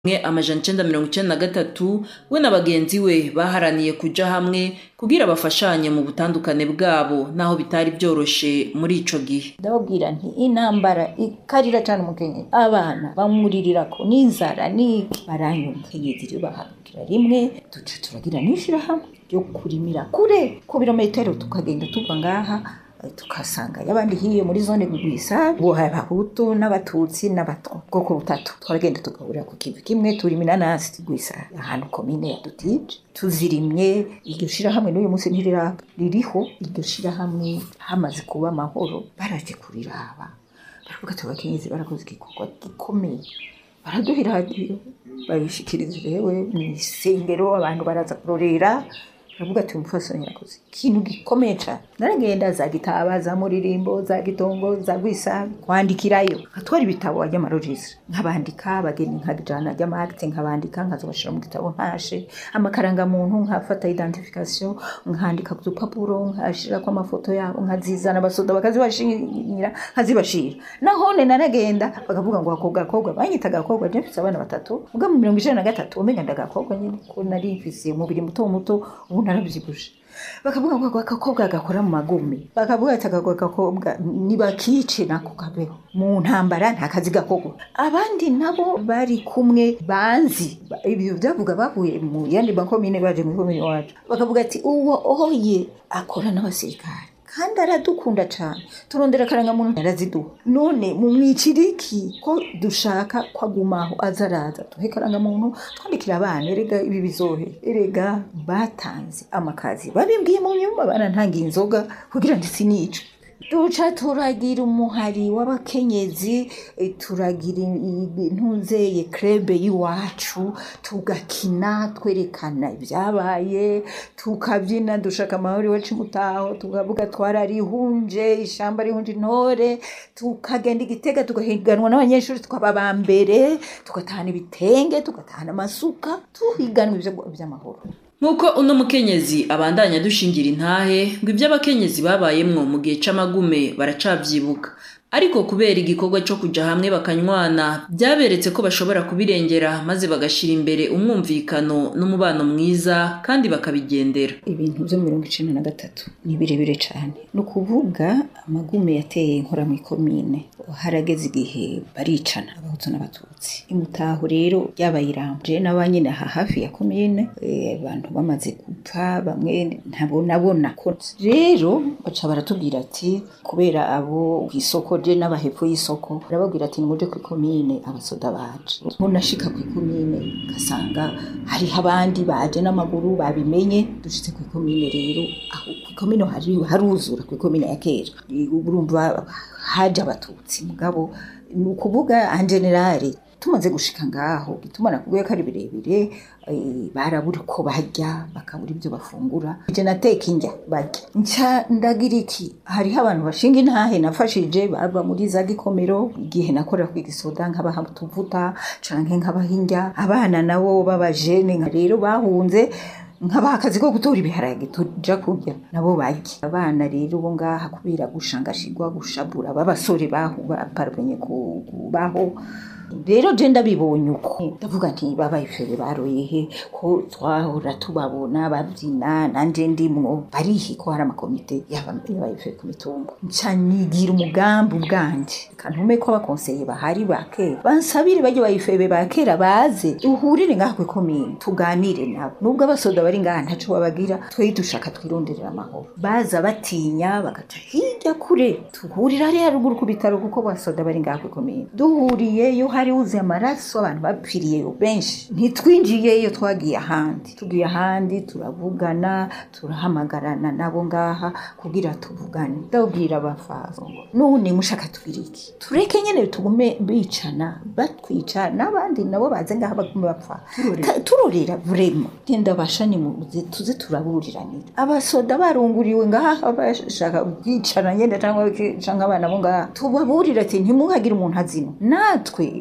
mwe amajana icenda mirongo icenda na gatatu we na bagenzi we baharaniye kuja hamwe kugira bafashanye mu butandukane bwabo naho bitari vyoroshe muri ico gihe ndababwira nti intambara ikarira cane umukenyezi abana bamurirako n'inzara n'iki baranyumva kenyezi rero bahagurukira rimwe duca turagira n'ishirahamwe ryo kurimira kure ku birometero tukagenda tuva ngaha tukasanga abandi hiyo muri zone gwisa bo abahutu n'abatutsi n'abatwa bwoko butatu twaragenda tugahurira ku kivi kimwe turima inanasi gwisa ahantu komine ya dutije tuzirimye iryo shirahamwe n'uyu munsi ntiriraba ririho iryo shirahamwe hamaze kuba amahoro baraje kuriraba baravuga ati abakenyezi barakoze igikorwa gikomeye baraduha iradiyo babishikiriza rewe mw'isengero abantu baraza kurorera baravuga ati umupfasoni yakoze ikintu gikomeye cane naragenda za gitaba za muririmbo za gitongo za gwisabi kwandikirayo nkatwara ibitabo ry'amarojistre nkabandika abageni nkajana ry'amarite nkabandika nkazobashira mu gitabo nkashe amakarangamuntu nkafata identification nkandika ku dupapuro nkashirako amafoto yabo nkazizana abasoda bakazibashira nkazibashira nahone naragenda bakavuga ngo akobwa akobwa banyita agakobwa je mfise abana batatu muga mu mirongo icenda na gatatu umenga ndagakobwa nyene ko nari mfise umubiri muto muto ubu naravyibushe bakavuga ngo agakobwa gakora mu magumi bakavuga ati ako gakobwa nibakice nako kabeho mu ntambara nta kazi gakorwa abandi nabo bari kumwe banzi ibyo byavuga bavuye mu yandi makomine baje mu komine wacu bakavuga ati uwo oye akora n'abasirikare kandi aradukunda cyane turondera akarangamuntu araziduha none mu mwiciriki ko dushaka ko agumaho aza araza duhe akarangamuntu twandikira abana erega ibi bizohe erega batanze amakazi babimbwiye mu nyuma barantangiye inzoga kugira ngo sinicwe duca turagira umuhari w'abakenyezi turagira intuzeye krebe y'iwacu tugakina twerekana ibyabaye tukabyina dushaka amahoro iwacu mutaho tukavuga twararihunje ishamba rihunje intore tukagenda igitega tugahiganwa n'abanyeshuri tukaba aba mbere tugatahana ibitenge tugatahana amasuka tuhiganwa iby'amahoro nk'uko uno mukenyezi abandanya dushingira intahe ngo ibyo abakenyezi babayemwo mu gihe c'amagume baracavyibuka ariko kubera igikorwa co kuja hamwe bakanywana byaberetse ko bashobora kubirengera maze bagashira imbere umwumvikano n'umubano mwiza kandi bakabigendera ibintu vyo mirongo icenda na gatatu ni birebire cane ni ukuvuga amagume yateye inkora mw'ikomine harageze igihe baricana abahutu n'abatutsi imutaho rero ryabaye irambye n'abanyene aha hafi ya komine abantu bamaze gupfa bamwe ntabonabona ko rero baca baratubwira ati kubera abo kw'isoko je n'abahepfo y'isoko barababwira ati nimuje kw'ikomine abasoda baje munashika kw'ikomine ugasanga hariho abandi baje n'amaguru babimenye dushitse kw'ikomine rero aho kw'ikomine haruzura kw'ikomine ya kera urumva haje abatutsi mugabo ni ukuvuga en generale tumaze gushika ngaho gituma nakubwiye ko ari birebire barabura uko barya bakabura ibyo bafungura je nateka indya barya nca ndagira iki hariho abantu bashinga intahe nafashije bava muri za gikomero igihe nakorera ku gisoda nkabaha utuvuta canke nkabaha indya abana nabo b'abajene rero bahunze nkabaha akazi ko gutora ibiharage tuja kurya nabo barya abana rero bo ngaha kubera gushangashirwa gushabura b'abasore bahu baparvenye kubaho rero je ndabibonye uko ndavuga nti babayifere baroye he ko twahora tubabona babyina nanje ndimwo barihi ko hari amakomite y'abayifere ku mitumba nca nigira umugambi ubwanje kantume ko abakonseye bahari ba kera bansabire bajye bayifebe ba kera baze duhurire ngaha kw'ikomine tuganire nabo nubwo abasoda bari ngaha ntaco babagira twe dushaka twironderera amahoro baza batinya bagaca hirya kure tuhurira hariya ruguru ku bitaro kuko basoda bari ngaha kw'ikomine duhuriyeyo hari wuzuye amaraso abantu bapfiriyeyo benshi ntitwinjiyeyo twagiye ahandi tugiye ahandi turavugana turahamagarana nabo ngaha kugira tuvugane ndabwira abafaso none mushaka tugira iki tureke nyene tugume bicana batwica n'abandi nabo baze ngaha bagume bapfa turorera vrema genda bashani muze tuze turaburiranira abasoda barunguriwe ngaha bashaka kwicana nyene cyangwa canke abana bo ngaha tubaburira ati ntimuhagire umuntu azino natwe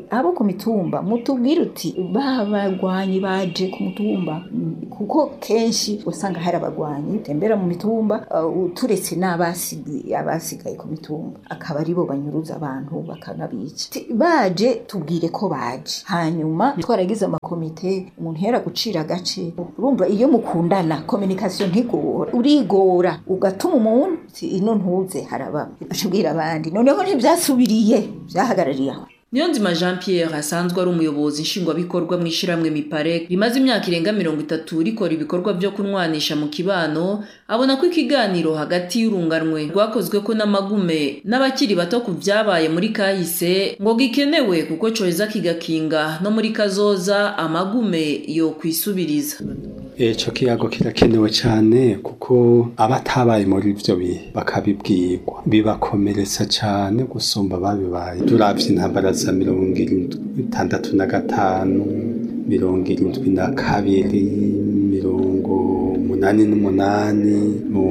abo ku mitumba mutubwire uti ba bagwanyi baje ku mutumba kuko kenshi usanga hari abagwanyi tembera mu mitumba uh, turetse n'abasigaye abasigaye ku mitumba akaba aribo banyuruza abantu bakanabica baje tubwire ko baje hanyuma twaragize amakomite umuntu yera gucira agace urumva iyo mukundana communication ntigora urigora ugatuma umuntu ino ntuze haraba ashobwira abandi noneho ntibyasubiriye byahagarariye aho Niyonzima Jean Pierre asanzwe ari umuyobozi nshingwabikorwa mu ishiramwe Mipare rimaze imyaka irenga mirongo itatu rikora ibikorwa byo kunwanisha mu kibano abona ko ikiganiro hagati y'urunganwe rwakozwe ko n'amagume n'abakiri bato ku byabaye muri kahise ngo gikenewe kuko coheza kigakinga no muri kazoza amagume yo kwisubiriza Eco kiyago kirakenewe cyane kuko abatabaye muri ivyo bihe bakabibwirwa bibakomeretsa cyane gusumba babibaye turavye intambara za mirongo itandatu na gatanu mirongo irindwi na kabiri mirongo umunani n'umunani mu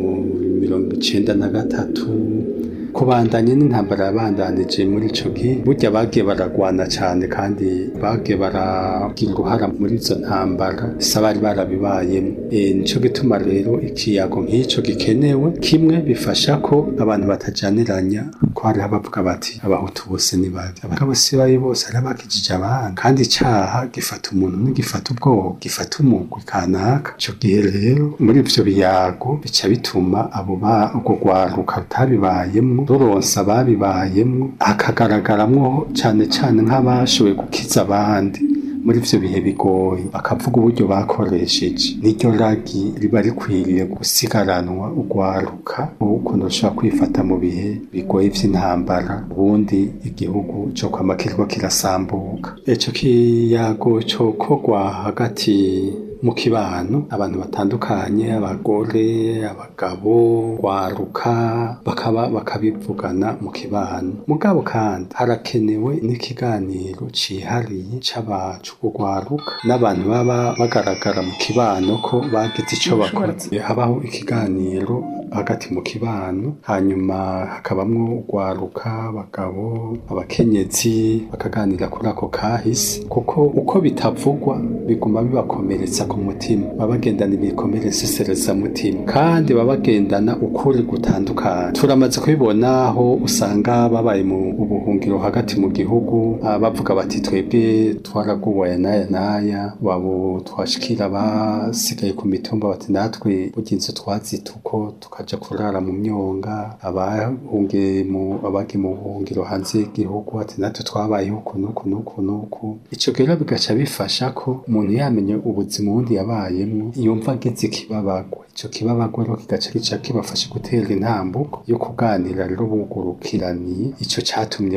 mirongo icenda na gatatu kubandanya n'intambara yabandanije muri ico gihe burya bagiye baragwana cyane kandi bagiye baragira uruhara muri izo ntambara bisa bari barabibayemo e, nico gituma rero ikiyago nk'ico gikenewe kimwe bifasha ko abantu batajaniranya ko hariho abavuga bati abahutu bose ni babi abagabo si babi bose hari abakijije abandi kandi icaha gifata umuntu ntigifata ubwoko gifata umugwi kanaka ico gihe rero muri ivyo biyago bica bituma abo ba urwo rwaruka rutabibayemwo ruronsa ababibayemwo hakagaragaramwo cane cane nk'abashoboye gukiza abandi muri ivyo bihe bigoye bakavuga uburyo bakoresheje niryo ragi riba rikwiriye gusigaranwa urwaruka ukuntu rushobora kwifata mu bihe bigoye vy'intambara ubundi igihugu co kwama kiriko kirasambuka ico kiyago cokorwa hagati mu kibano abantu batandukanye abagore abagabo rwaruka bakaba bakabivugana mu kibano mugabo kandi harakenewe n'ikiganiro cihariye c'abacu kugwaruka n'abantu baba bagaragara mu kibano ko bagize ico bakoze habaho ikiganiro hagati mu kibano hanyuma hakabamwo urwaruka abagabo abakenyezi bakaganira kuri ako kahise kuko uko bitavugwa biguma bibakomeretsa ku mutima baba bagendana ibikomeresesereza mutima kandi baba bagendana ukuri gutandukanye turamaze kubibona aho usanga babaye mu buhungiro hagati mu gihugu bavuga bati twebwe twaraguwaye n'aya n'aya wabo twashikira basigaye ku mitumba bati natwe burya inzu twazita uko tukaja kurara mu myonga abahungiye mu abagiye mu buhungiro hanze y'igihugu ati natwe twabayeho uku n'uku n'uku n'uku ico rero bigaca bifasha ko umuntu yamenye ubuzima ubundi yabayemwo yumva ageze ikibabagwa ico kibabagwa rero kigaca gica kibafasha gutera intambuko yo kuganira rero bugurukiraniye ico catumye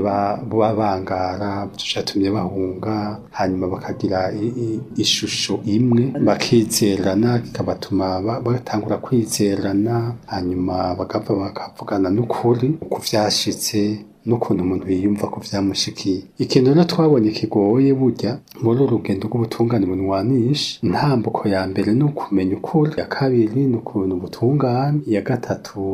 babangara ico catumye bahunga hanyuma bakagira ishusho imwe bakizerana kikabatuma batangura kwizerana hanyuma bagapfa bakavugana n'ukuri uko vyashitse n'ukuntu umuntu yiyumva ko vyamushikiye ikintu rero twabonye kigoye burya muri uru rugendo rw'ubutungane bunwanisha intambuko ya mbere ni ukumenya ukuri iya kabiri ni ukuntu ubutungane iya gatatu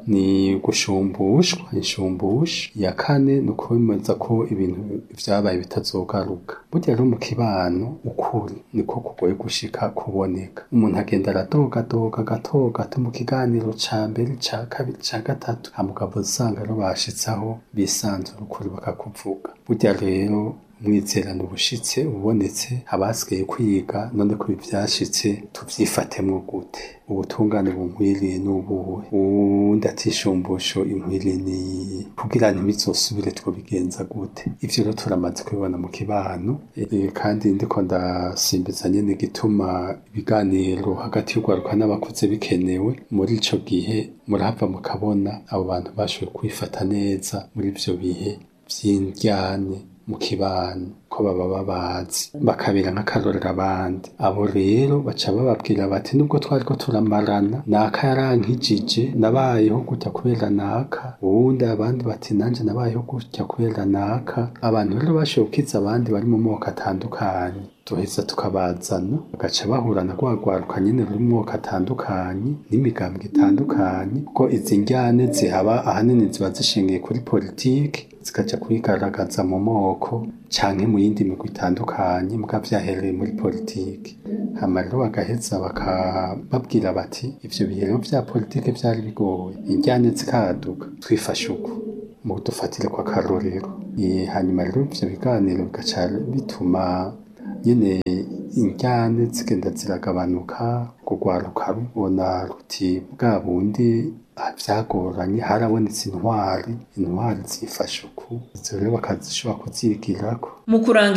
ni gushumbushwa inshumbusha iya kane ni ukwemeza ko ibintu vyabaye bitazogaruka burya rero mu kibano ukuri niko kugoye gushika kuboneka umuntu agenda aradogadoga gato gato mu kiganiro ca mbere ca kabiri ca gatatu hamugabo usanga rero bashitsaho bisanzura ukuri bakakuvuga burya rero umwizerano ubushitse ubonetse abasigaye kwiga none ko ivyashitse tuvyifatemwo gute ubutungane bunkwiriye n'ubuhe uwundi atishumbusho inkwiriye ni kugira ntibizosubire twobigenza gute ivyo rero turamaze kubibona mu kibano e, kandi ndiko ndasimbiza nyene igituma ibiganiro hagati y'urwaruka n'abakuze bikenewe muri ico gihe murahava mukabona abo bantu bashoboye kwifata neza muri ivyo bihe vy'indyane mu kibano ko baba babazi bakabera nk'akarorero abandi abo rero baca bababwira bati nubwo twari ko turamarana naka yarankijije nabayeho gutya kubera naka uwundi abandi bati nanje nabayeho gutya kubera naka abantu rero bashoboye gukiza abandi bari mu moko atandukanye duheza tukabazana bagaca bahura na rwagwaruka nyene ruri mu moko atandukanye n'imigambwe itandukanye kuko izi njyane zihaba ahanini ziba zishingiye kuri politiki zikaja kwigaragaza mu moko canke mu yindi migwi itandukanye muga vyahereye muri politiki hama rero bagaheza bakababwira bati ivyo bihe rero vya politiki vyari bigoye injyane zikaduka twifashe uko mu dufatire kwa karorero hanyuma rero ivyo biganiro bigaca bituma nyene injyane zigenda ziragabanuka kugwaruka rubona ruti bwa bundi vyagoranye harabonetse intwari intwari zifashe uku izo rero bakazishobora kuzigirako mu kurangiza